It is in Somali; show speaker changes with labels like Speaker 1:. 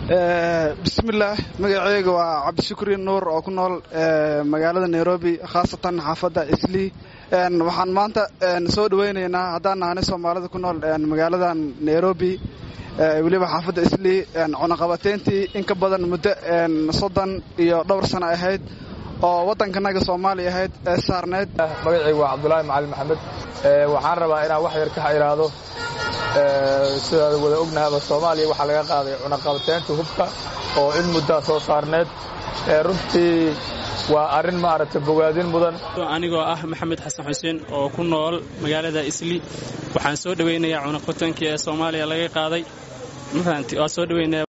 Speaker 1: bismillaah magaceyga waa cabdishukri nuur oo ku nool magaalada nairobi khaasatan xaafadda islii waxaan maanta soo dhaweynaynaa haddaan nahanay soomaalida ku nool magaaladan nairobi weliba xaafadda islii cunaqabateyntii in ka badan muddo soddon iyo dhowr sano ahayd oo waddankanaga soomaaliya ahayd ee saarneyd
Speaker 2: magacaygu waa cabdulaahi macalin maxamed waxaan rabaa inaan wax yar ka idhaahdo sidaad wada ognahaba soomaaliya waxaa laga qaaday cunaqabateynta hubka oo in muddaa soo saarneed runtii waa arrin maaragtay bogaadin mudan
Speaker 3: anigoo ah maxamed xasan xuseen oo ku nool magaalada isli waxaan soo dhowaynayaa cunaqabateenkii ee soomaaliya laga qaaday ma fahanti waa soo dhoweynaya